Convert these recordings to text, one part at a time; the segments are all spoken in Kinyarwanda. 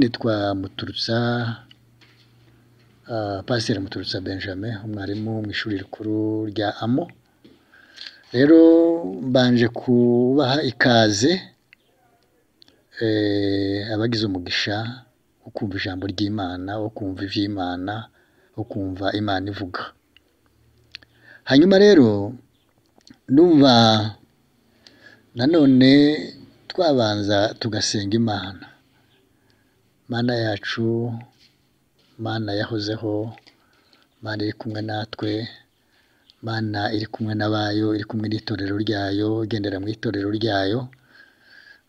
Nitwa Muturutsa Pasiteri Muturutsa Benjamin umwarimu mu ishuri rikuru rya AMO, rero mbanje kubaha ikaze abagize umugisha wo kumva ijambo ry'Imana, wo kumva iby'Imana, wo kumva Imana ivuga, hanyuma rero ndumva nanone twabanza tugasenga Imana, Mana yacu, Mana yahozeho, Mana iri kumwe natwe, Mana iri kumwe n'abayo, iri kumwe n'itorero ryayo, igendera mu itorero ryayo,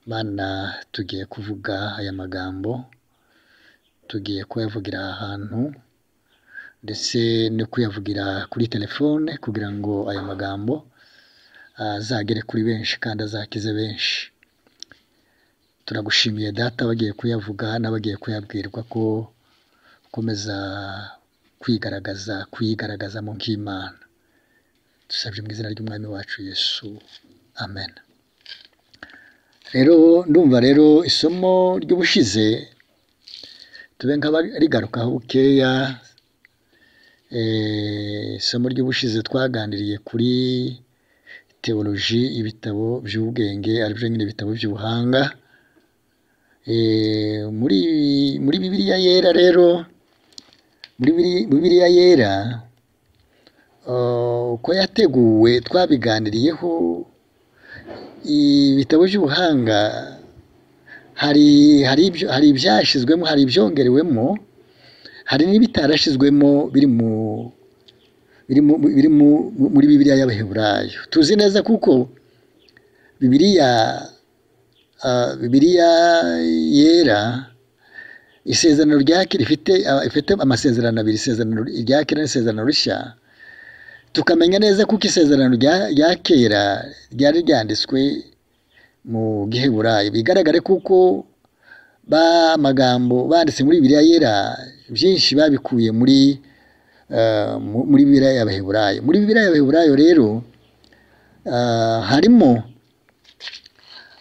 Mana tugiye kuvuga aya magambo, tugiye kuyavugira aha hantu ndetse no kuyavugira kuri telefone kugira ngo aya magambo azagere kuri benshi kandi azakize benshi, turagushimiye Data abagiye kuyavuga n'abagiye kuyabwirwa ko ukomeza kwigaragaza, kuyigaragazamo nk'Imana, dusabye mu izina ry'Umwami wacu Yesu, Amen. Rero ndumva rero isomo ry'ubushize tube nk'abarigarukaho bukeya, isomo ry'ubushize twaganiriye kuri tewoloji, ibitabo by'ubwenge aribyo nyine ibitabo by'ubuhanga, muri Bibiliya yera rero, muri Bibiliya yera uko yateguwe twabiganiriyeho, ibitabo by'ubuhanga hari ibyashyizwemo, hari ibyongerewemo, hari n'ibitarashyizwemo biri muri Bibiliya y'Abaheburayo, tuzi neza kuko Bibiliya Bibiliya yera, isezerano rya kera ifite amasezerano abiri, isezerano rya kera n'isezerano rishya, tukamenya neza kuko isezerano rya kera ryari ryanditswe mu giheburayo, bigaragare kuko amagambo banditse muri Bibiliya yera byinshi babikuye muri Bibiliya y'Abaheburayo, muri Bibiliya y'Abaheburayo rero harimo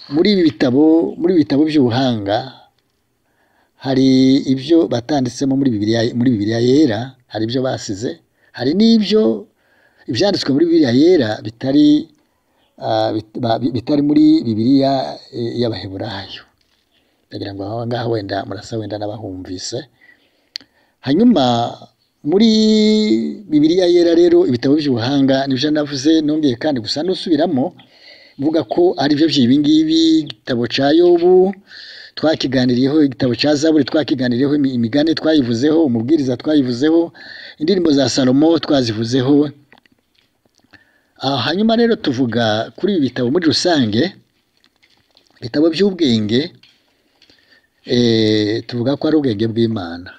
muri ibi bitabo, muri ibi bitabo by'ubuhanga hari ibyo batanditsemo muri Bibiliya yera, hari ibyo basize, hari n'ibyo ibyanditswe muri Bibiliya yera bitari bitari muri Bibiliya y'Abaheburayo, ndagira ngo aho ngaho wenda murasa wenda n'abahumvise, hanyuma muri Bibiliya yera rero ibitabo by'ubuhanga nibyo navuze, nongeye kandi gusa nusubiramo mvuga ko aribyo by'ibi ngibi, igitabo cya Yobu twakiganiriyeho, igitabo cya Zaburi twakiganiriyeho, imigani twayivuzeho, umubwiriza twayivuzeho, indirimbo za Salomo twazivuzeho, hanyuma rero tuvuga kuri ibi bitabo muri rusange, ibitabo by'ubwenge tuvuga ko ari ubwenge bw'Imana,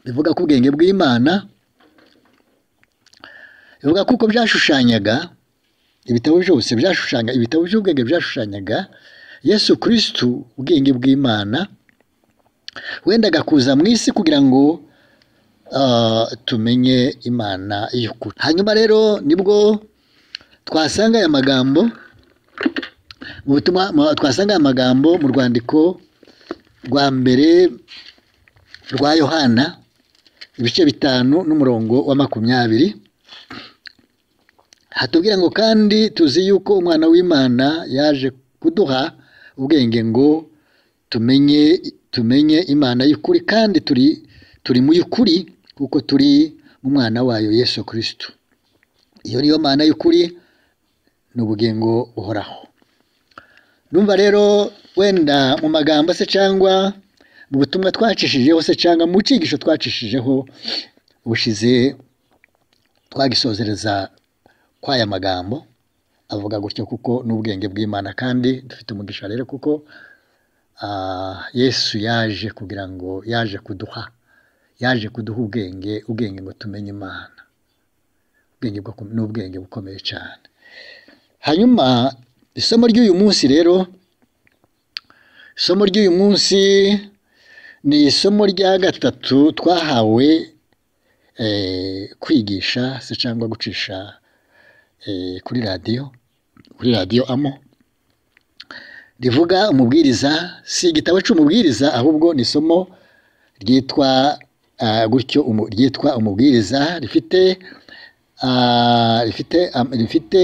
bivuga ko ubwenge bw'Imana, bivuga ko uko byashushanyaga ibitabo byose byashushanya, ibitabo by'ubwenge byashushanyaga Yesu Kristu, ubwenge bw'Imana wendaga kuza mu isi kugira ngo tumenye Imana y'ukuri, hanyuma rero nibwo twasanga aya magambo mu butumwa, twasanga aya magambo mu rwandiko rwa mbere rwa Yohana, ibice bitanu n'umurongo wa makumyabiri, hatubwira ngo kandi tuzi yuko umwana w'Imana yaje kuduha ubwenge ngo tumenye tumenye Imana y'ukuri kandi turi turi mu y'ukuri kuko turi mu mwana wayo Yesu Kristo, iyo niyo Mana y'ukuri ni ubugingo buhoraho, ndumva rero wenda mu magambo se cyangwa mu butumwa twacishijeho se cyangwa mu cyigisho twacishijeho bushize twagisozereza kwa aya magambo avuga gutyo kuko n'ubwenge bw'Imana kandi dufite umugisha rero kuko Yesu yaje kugira ngo yaje kuduha yaje kuduha ubwenge, ubwenge ngo tumenye Imana, ubwenge ni ubwenge bukomeye cyane, hanyuma isomo ry'uyu munsi rero, isomo ry'uyu munsi ni isomo rya gatatu twahawe kwigisha se cyangwa gucisha kuri radiyo, kuri radiyo AMO, rivuga umubwiriza si igitabo cy'umubwiriza ahubwo ni isomo ryitwa ah, gutyo umu- ryitwa umubwiriza rifite ah, rifite am- rifite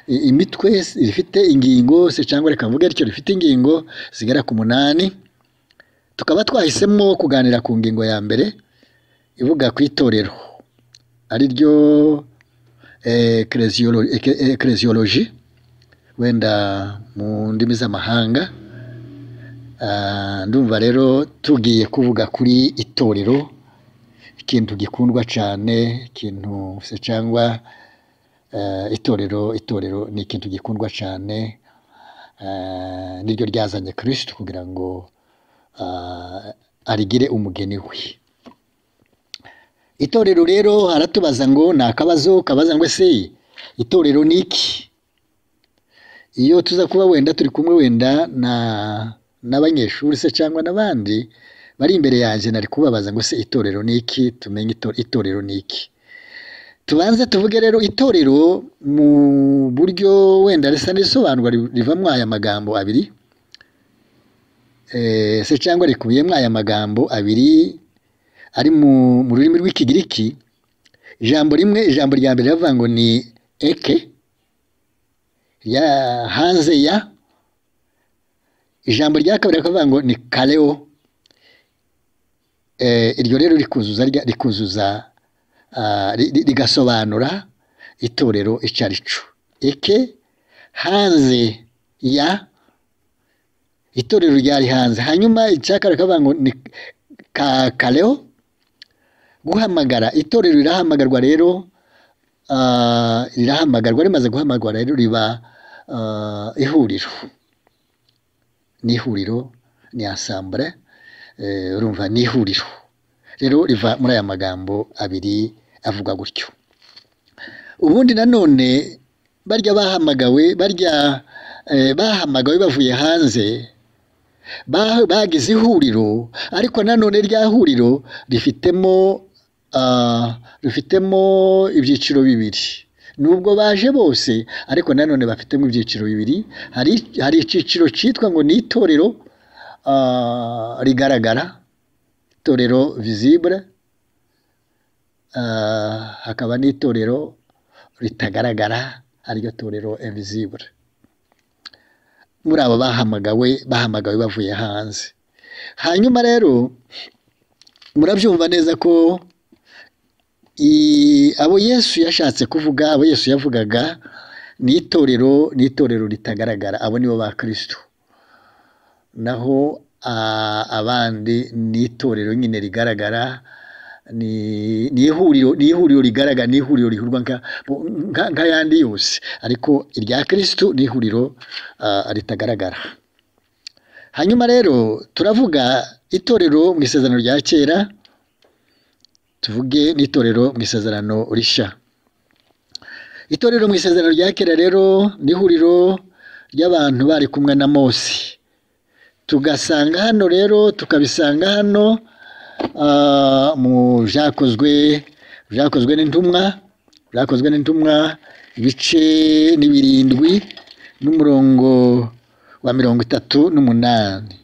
i- imitwe rifite ingingo se cyangwa reka mvuge rityo rifite ingingo zigera ku munani tukaba twahisemo kuganira ku ngingo ya mbere ivuga ku itorero ari ryo ekeresiyoloji wenda mu ndimi z'amahanga Ah, ndumva rero tugiye kuvuga kuri itorero ikintu gikundwa cyane ikintu se cyangwa eh, itorero itorero ni ikintu gikundwa cyane eh, niryo ryazanye kirisito kugira ngo ah, arigire umugeni we itorero rero aratubaza ngo ni akabazo kabaza ngo ese itorero ni iki iyo tuza kuba wenda turi kumwe wenda na n'abanyeshuri se cyangwa n'abandi bari imbere yanjye nari kubabaza ngo se itorero ni iki tumenye ito- itorero ni iki tubanze tuvuge rero itorero mu buryo wenda risa n'isobanurwa ri- rivamo aya magambo abiri Eh, se cyangwa rikubiyemo aya magambo abiri ari mu mu rurimi rw'ikigiriki ijambo rimwe ijambo rya mbere riravuga ngo ni eke ya hanze ya ijambo rya kabiri rikavuga ngo ni kareo Eh, iryo rero rikuzuza rya- rikuzuza ah, ri- ri- rigasobanura itorero icyo ari cyo eke hanze ya itorero ryari hanze hanyuma icya kabiri rikavuga ngo ni ka kareo guhamagara itorero rirahamagarwa rero ah, rirahamagarwa rimaze guhamagarwa rero riba ah, ihuriro ni ihuriro ni asambure eh, urumva ni ihuriro rero riva muri aya magambo abiri avuga gutyo ubundi nanone barya bahamagawe barya eh, bahamagawe bavuye hanze ba- bagize ihuriro ariko nanone rya huriro rifitemo ah, rifitemo ibyiciro bibiri nubwo baje bose ariko nanone bafitemo ibyiciro bibiri hari hari icyiciro cyitwa ngo ni itorero ah, rigaragara itorero visibure hakaba n'itorero ritagaragara ariryo torero invisible muri abo bahamagawe bahamagawe bavuye hanze hanyuma rero murabyumva neza ko i- abo yesu yashatse kuvuga abo yesu yavugaga ni itorero ni itorero ritagaragara abo nibo ba kristo naho a- abandi ni itorero nyine rigaragara ni ni ihuriro ni ihuriro rigaragara ni ihuriro rihurwa nka- nka- nk'ayandi yose ariko irya kristo ni ihuriro ah, ritagaragara hanyuma rero turavuga itorero mu isezerano rya kera tuvuge n'itorero mu isezerano rishya itorero mu isezerano rya kera rero ni ihuriro ry'abantu bari kumwe na mose tugasanga hano rero tukabisanga hano ah, mu byakozwe byakozwe n'intumwa byakozwe n'intumwa ibice ni birindwi n'umurongo wa mirongo itatu n'umunani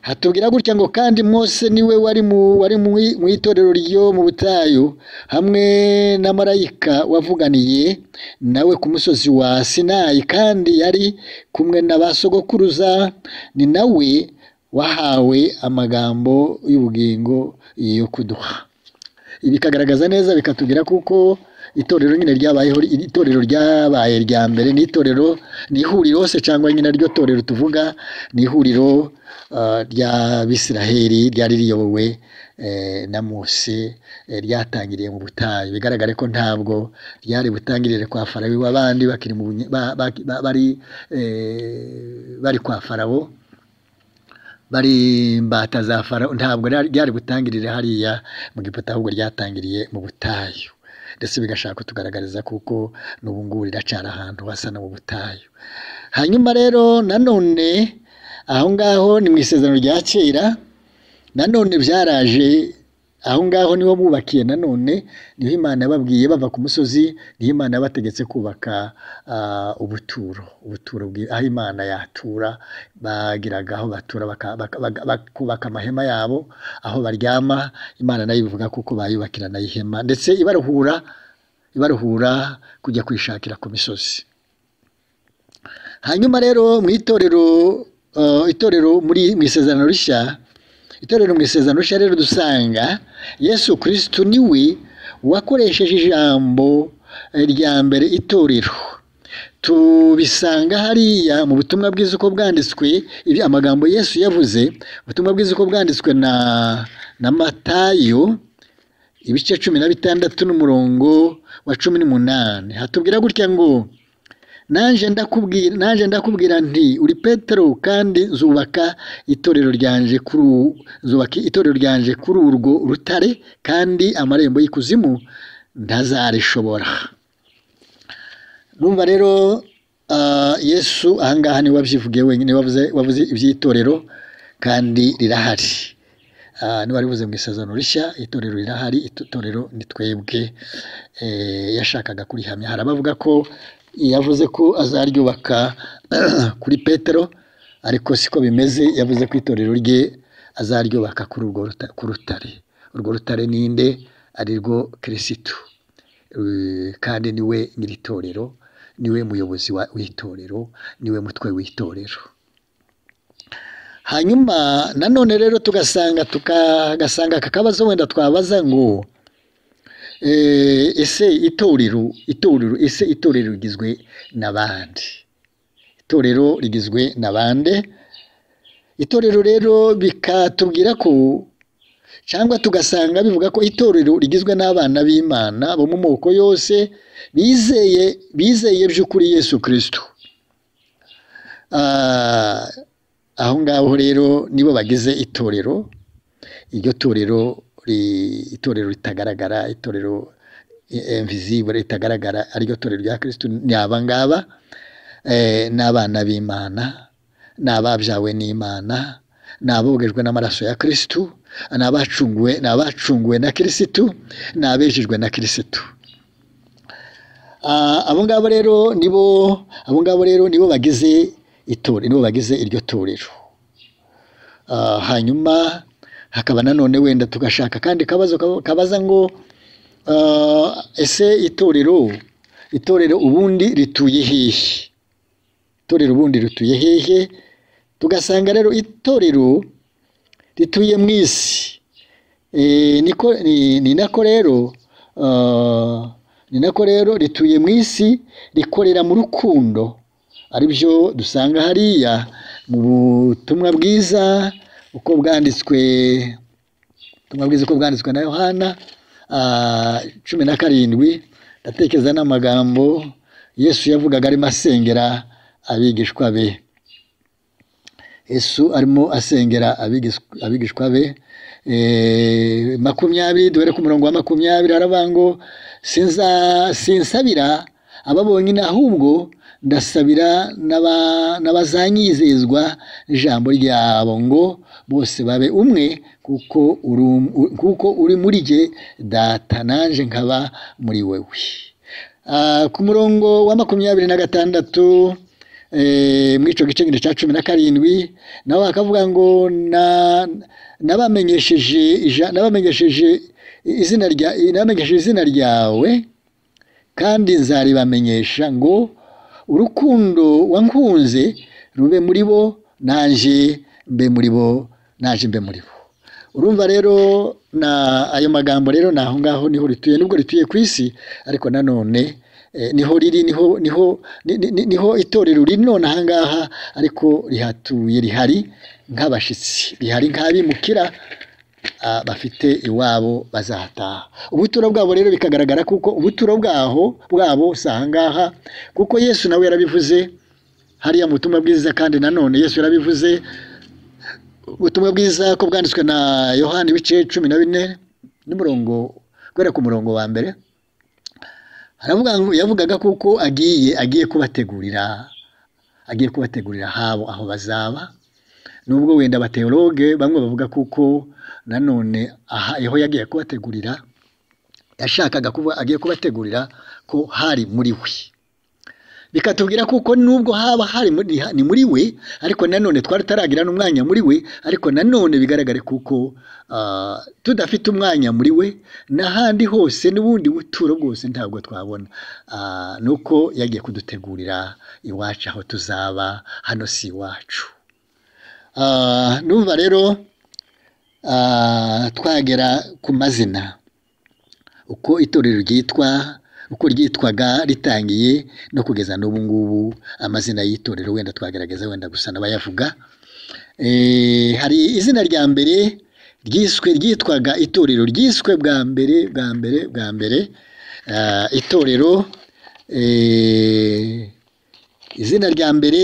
hatubwira gutya ngo kandi mose niwe wari mu wari mu mu itorero ryo mu butayu hamwe na marayika wavuganiye nawe ku musozi wa sinayi kandi yari kumwe na ba sogokuruza ni nawe wahawe amagambo y'ubugingo yo kuduha ibi bikagaragaza neza bikatubwira kuko itorero nyine ryabayeho itorero ryabaye rya mbere ni itorero ni ihuriro se cyangwa nyine ryo torero tuvuga ni ihuriro ah, ry'abisiraheli ryari riyobowe eh, na mose eh, ryatangiriye mu butayu bigaragare ko ntabwo ryari butangirire kwa farawo abandi bakiri mu bunye- ba- ba- ba- bari eh, bari kwa farawo bari imbata za farawo ntabwo ryari ryari butangirire hariya mu giputa ahubwo ryatangiriye mu butayu ndetse bigashaka kutugaragariza kuko n'ubu ngubu riracara ahantu hasa no mu butayu hanyuma rero nanone aho ngaho ni mu isezerano rya kera nanone byaraje aho ngaho niho bubakiye nanone niho imana yababwiye bava ku musozi niho imana yabategetse kubaka ah, ubuturo ubuturo bwi- aho imana yatura bagiraga aho batura baka- baka- baka- bakubaka amahema yabo aho baryama imana nayo ivuga kuko bayubakira nayo ihema ndetse ibaruhura ibaruhura kujya kwishakira ku misozi hanyuma rero mu itorero eh, itorero muri mu isezerano rishya itorero mu isezerano rishya rero dusanga yesu kirisitu niwe wakoresheje ijambo eh, rya mbere itorero tubisanga hariya mu butumwa bwiza uko bwanditswe ibi amagambo yesu yavuze ubutumwa bwiza uko bwanditswe na na matayo ibice cumi na bitandatu n'umurongo wa cumi n'umunani hatubwira gutya ngo nanjye ndakubwira nanjye ndakubwira nti uri petero kandi zubaka itorero ryanje kuri u- zubaka itorero ryanje kuri urwo rutare kandi amarembo y'ikuzimu ntazarishobora numva rero ah, yesu ahangaha niwe wabyivugiye wenyine wavuze wavuze iby'itorero kandi rirahari Ah, niba ribuze mu isezerano rishya itorero rirahari itorero ni twebwe Eh, yashakaga kurihamya hari abavuga ko yavuze ko azaryubaka kuri petero ariko siko bimeze yavuze ko itorero rye azaryubaka kuri urwo ruta- ku rutare urwo rutare ninde ari rwo kirisitu Eh, kandi niwe nyir'itorero niwe muyobozi wa- w'itorero niwe mutwe w'itorero hanyuma nanone rero tugasanga tukagasanga aka kabazo wenda twabaza ngo eh, ese itorero itorero ese itorero rigizwe n'abandi itorero rigizwe n'abandi itorero rero bikatubwira ko cyangwa tugasanga bivuga ko itorero rigizwe n'abana b'imana bo mu moko yose bizeye bizeye by'ukuri yesu kirisito Ah, aho ngaho rero nibo bagize itorero iryo torero ri- itorero ritagaragara itorero imvisibure ritagaragara ariryo torero rya kirisitu ni aba ngaba eh, n'abana b'imana ni ababyawe n'imana ni abogejwe n'amaraso ya kirisitu ni abacunguwe ni abacunguwe na kirisitu ni abejejwe na kirisitu Ah, abo ngabo rero nibo abo ngabo rero nibo bagize itorero nibo bagize iryo torero Ah, hanyuma hakaba nanone wenda tugashaka kandi kabazo kaba- kabaza ngo ah, ese itorero itorero ubundi rituye hehe itorero ubundi rituye hehe tugasanga rero itorero rituye mu isi Eh, niko ni ni nako rero ah, ni nako rero rituye mu isi rikorera mu rukundo aribyo dusanga hariya mu butumwa bwiza uko bwanditswe ubutumwa bwiza uko bwanditswe na yohana ah, cumi na karindwi ndatekereza n'amagambo yesu yavugaga arimo asengera abigishwa be yesu arimo asengera abigishwa- abigishwa be eh, makumyabiri duhere ku murongo wa makumyabiri haravuga ngo "Sinza- sinsabira aba bonyine ahubwo ndasabira n'aba- n'abazanyizezwa ijambo ryabo ngo bose babe umwe kuko uri um- u- kuko uri muri jye data nanjye nkaba muri wewe Ah, ku murongo wa makumyabiri na gatandatu eh, muri icyo gice nyine cya cumi na karindwi nawe akavuga ngo "Na- nabamenyesheje ija- nabamenyesheje izina rya- nabamenyesheje izina ryawe kandi nzaribamenyesha ngo urukundo wankunze rube muri bo nanjye mbe muri bo nanjye mbe muri bo urumva rero na ayo magambo rero ni aho ngaho niho rituye nubwo rituye ku isi ariko nanone eh, niho riri niho niho ni- ni- ni- niho itorero riri none aha ngaha ariko rihatuye rihari nk'abashyitsi rihari nk'abimukira ah, bafite iwabo bazataha ubuturo bwabo rero bikagaragara kuko ubuturo bwaho bwabo si aha ngaha kuko yesu nawe yarabivuze hariya mu butumwa bwiza kandi nanone yesu yarabivuze ubutumwa bwiza ko bwanditswe na yohani ibice cumi na bine n'umurongo guhera ku murongo wa mbere haravuga ngo yavugaga kuko agiye agiye kubategurira agiye kubategurira ahabo aho bazaba nubwo wenda abateologe bamwe bavuga kuko nanone aha aho yagiye kubategurira yashakaga kuba agiye kubategurira ko hari muri we bikatubwira kuko nubwo haba hari muri- ni muri we ariko nanone twari taragira n'umwanya muri we ariko nanone bigaragare kuko ah, tudafite umwanya muri we n'ahandi hose n'ubundi buturo bwose ntabwo twabona Ah, ni uko yagiye kudutegurira iwacu aho tuzaba hano si iwacu Ah, numva rero ah, twagera ku mazina uko itorero ryitwa uko ryitwaga ritangiye no kugeza n'ubu ngubu amazina y'itorero wenda twagaragaza wenda gusa n'abayavuga Eh, hari izina rya mbere ryiswe ryitwaga itorero ryiswe bwa mbere bwa mbere bwa mbere ah, itorero eh, izina rya mbere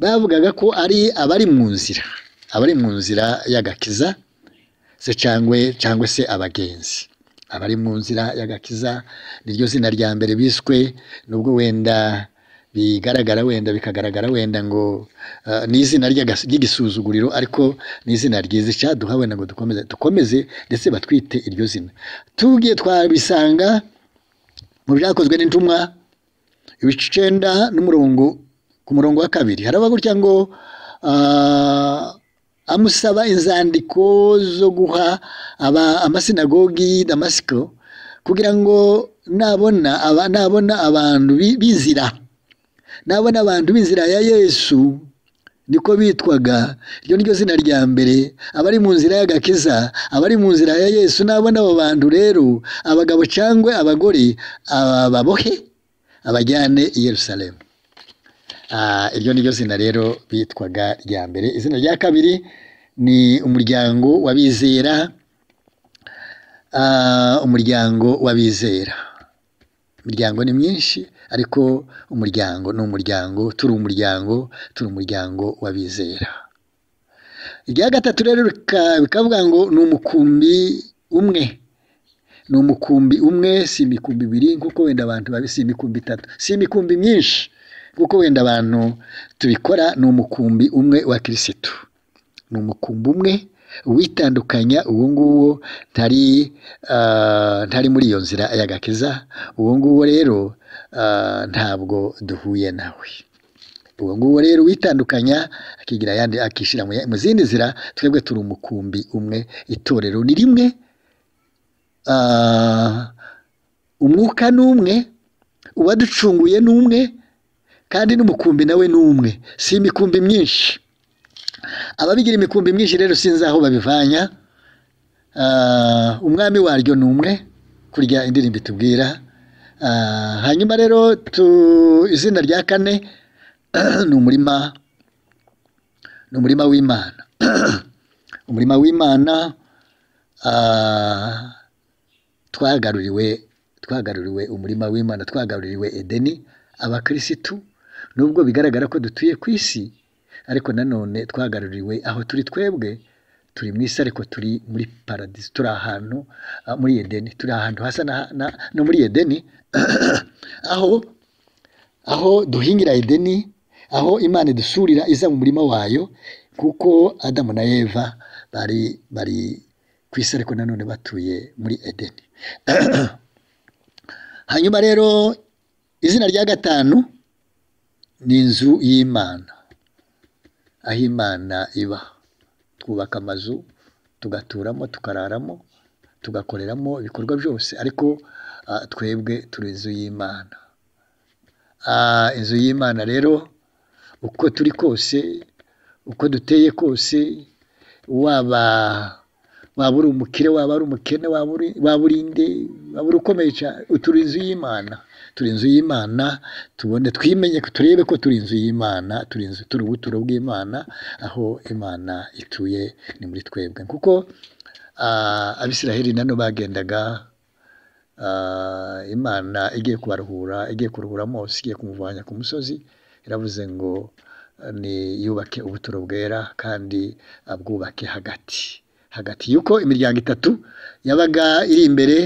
bavugaga ko ari abari mu nzira abari mu nzira y'agakiza se cyangwa cyangwa se abagenzi abari mu nzira y'agakiza niryo zina rya mbere biswe nubwo wenda bigaragara wenda bikagaragara wenda ngo eh, ni izina ry'agas- ry'igisuzuguriro ariko ni izina ryiza icyaduha wenda ngo dukomeze dukomeze ndetse batwite iryo zina tubwiye twabisanga mu byakozwe n'intumwa ibice icyenda n'umurongo ku murongo wa kabiri haraba gutya ngo ah, amusaba inzandiko zo guha aba amasinagogi y'i damasiko kugira ngo nabona aba, nabona abantu bi- b'inzira nabona abantu b'inzira ya yesu niko bitwaga iryo niryo zina rya mbere abari mu nzira y'agakiza abari mu nzira ya yesu nabona abo bantu rero abagabo cyangwa abagore ababohe abajyane i yerusalemu Ah, iryo ni ryo zina rero bitwaga rya mbere izina rya kabiri ni umuryango w'abizera Ah, umuryango w'abizera imiryango ni myinshi ariko umuryango ni umuryango turi umuryango turi umuryango w'abizera irya gatatu rero rika- bikavuga ngo ni umukumbi umwe ni umukumbi umwe si imikumbi ibiri nk'uko wenda abantu babi si imikumbi itatu si imikumbi myinshi nk'uko wenda abantu tubikora ni umukumbi umwe wa kirisitu ni umukumbi umwe witandukanya uwo nguwo ntari ah, ntari muri iyo nzira y'agakiza uwo nguwo rero ah, ntabwo duhuye nawe uwo nguwo rero witandukanya akigira ayandi akishyira mu ya- mu zindi nzira twebwe turi umukumbi umwe itorero ni rimwe Ah, umwuka ni umwe uwaducunguye ni umwe kandi n'umukumbi nawe ni umwe si imikumbi myinshi ababigira imikumbi myinshi rero sinzi aho babivanya Ah, umwami waryo ni umwe kurya indirimbo itubwira Ah, hanyuma rero tu- izina rya kane ni umurima ni umurima w'imana umurima w'imana ah, twagaruriwe twagaruriwe umurima w'imana twagaruriwe edeni abakirisitu nubwo bigaragara ko dutuye ku isi ariko nanone twagaruriwe aho turi twebwe turi mu isi ariko turi muri paradisi turi ahantu ah, muri edeni turi ahantu hasa na, na, no muri edeni aho aho duhingira edeni aho imana idusurira iza mu murima wayo kuko adamu na eva bari bari ku isi ariko nanone batuye muri edeni hanyuma rero izina rya gatanu ni inzu y'imana aho imana iba twubaka amazu tugaturamo tukararamo tugakoreramo ibikorwa byose ariko ah, twebwe turi inzu y'imana Ah, inzu y'imana rero uko turi kose uko duteye kose waba waba uri umukire waba uri umukene waba uri waba uri nde waba uri ukomeye cyane turi inzu y'imana turi inzu y'imana tubone twimenye ko- turebe ko turi inzu y'imana turi inzu turi ubuturo bw'imana aho imana ituye ni muri twebwe kuko ah, abisiraheli nano bagendaga Ah, imana igiye kubaruhura igiye kuruhura mose igiye kumuvanya ku musozi iravuze ngo eh, ni yubake ubuturo bwera kandi abwubake hagati hagati y'uko imiryango itatu yabaga iri imbere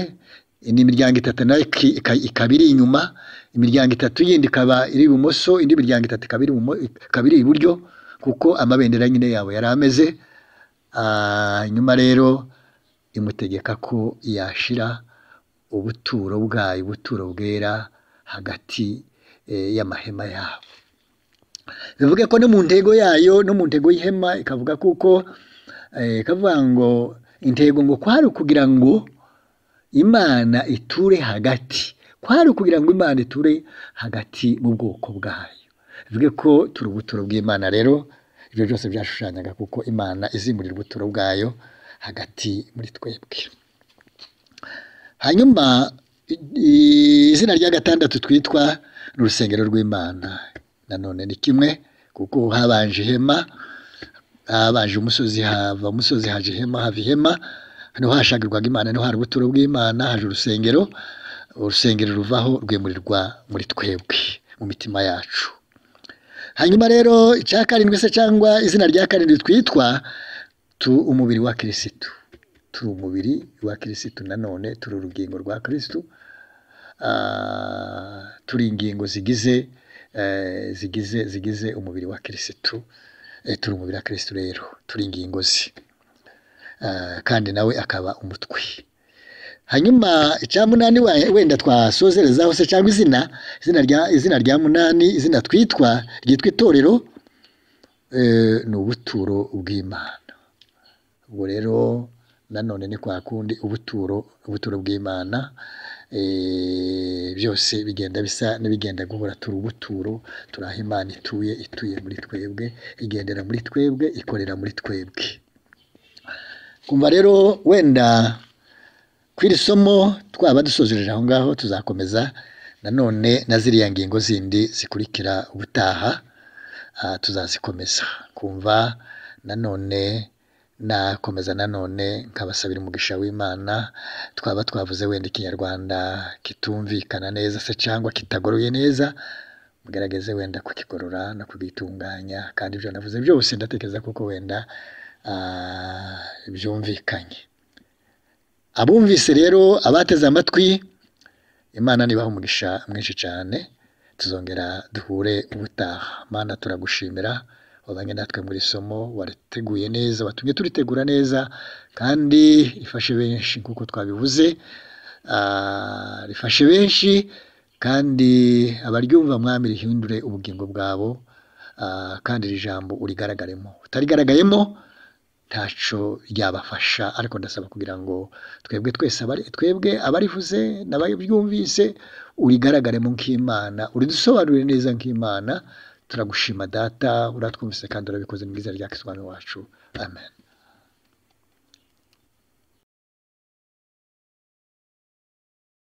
ni imiryango itatu nayo iki- ika- ikaba iri inyuma imiryango itatu yindi ikaba iri ibumoso indi miryango itatu ikaba iri ibumo- ikaba iri iburyo kuko amabendera nyine yawe yari ameze Ah, nyuma rero imutegeka ko yashira ubuturo bwayo ubuturo bwera hagati eh, y'amahema yabo bivuge ko no mu ntego yayo no mu ntego y'ihema ikavuga kuko eh, ikavuga ngo intego ngo kwari ukugira ngo imana iture hagati kwari ukugira ngo imana iture hagati mu bwoko bwayo bivuge ko turi ubuturo bw'imana rero ibyo byose byashushanyaga kuko imana izimurira ubuturo bwayo hagati muri twebwe hanyuma i- izina rya gatandatu twitwa ni urusengero rw'imana nanone ni kimwe kuko habanje ihema habanje umusozi hava umusozi haje ihema hava ihema hano hashakirwaga imana niho hari ubuturo bw'imana haje urusengero urusengero ruvaho rwemurirwa muri twebwe mu mitima yacu hanyuma rero icya karindwi se cyangwa izina rya karindwi twitwa tu umubiri wa kirisitu turi umubiri wa kirisitu nanone turi urugingo rwa kirisitu Ah, turi ingingo zigize eh, zigize zigize umubiri wa kirisitu Eh, turi umubiri wa kirisitu rero turi ingingo ze Ah, kandi nawe akaba umutwe hanyuma icya munani we- wenda twasozerezaho se cyangwa izina izina rya izina rya munani izina twitwa ryitwa itorero eh, ni ubuturo bw'imana ubwo rero nanone ni kwa kundi ubuturo ubuturo bw'imana eh, byose bigenda bisa n'ibigenda guhora turi ubuturo turi aho imana ituye ituye muri twebwe igendera muri twebwe ikorera muri twebwe kumva rero wenda ku iri somo twaba dusozereje aho ngaho tuzakomeza nanone na ziriya ngingo zindi zikurikira ubutaha ah, tuzazikomeza kumva nanone nakomeza nanone nkabasabira umugisha w'imana twaba twavuze wenda ikinyarwanda kitumvikana neza se cyangwa kitagoroye neza mugerageze wenda kukigorora no kugitunganya kandi ibyo navuze byose ndatekereza kuko wenda ah, byumvikanye abumvise rero abateze amatwi imana nibaha umugisha mwinshi cyane tuzongera duhure ubutaha mana turagushimira wabanye natwe muri somo wariteguye neza watumye turitegura neza kandi rifashe benshi nk'uko twabivuze Ah, rifashe benshi kandi abaryumva mwami rihindure ubugingo bwabo Ah, kandi iri jambo urigaragaremo utarigaragayemo ntaco ryabafasha ariko ndasaba kugira ngo twebwe twese abari twebwe abarivuze n'ababyumvise urigaragaremo nk'imana uridusobanurire neza nk'imana turagushima data uratwumvise kandi urabikoze mu bwiza rya kiswami wacu amen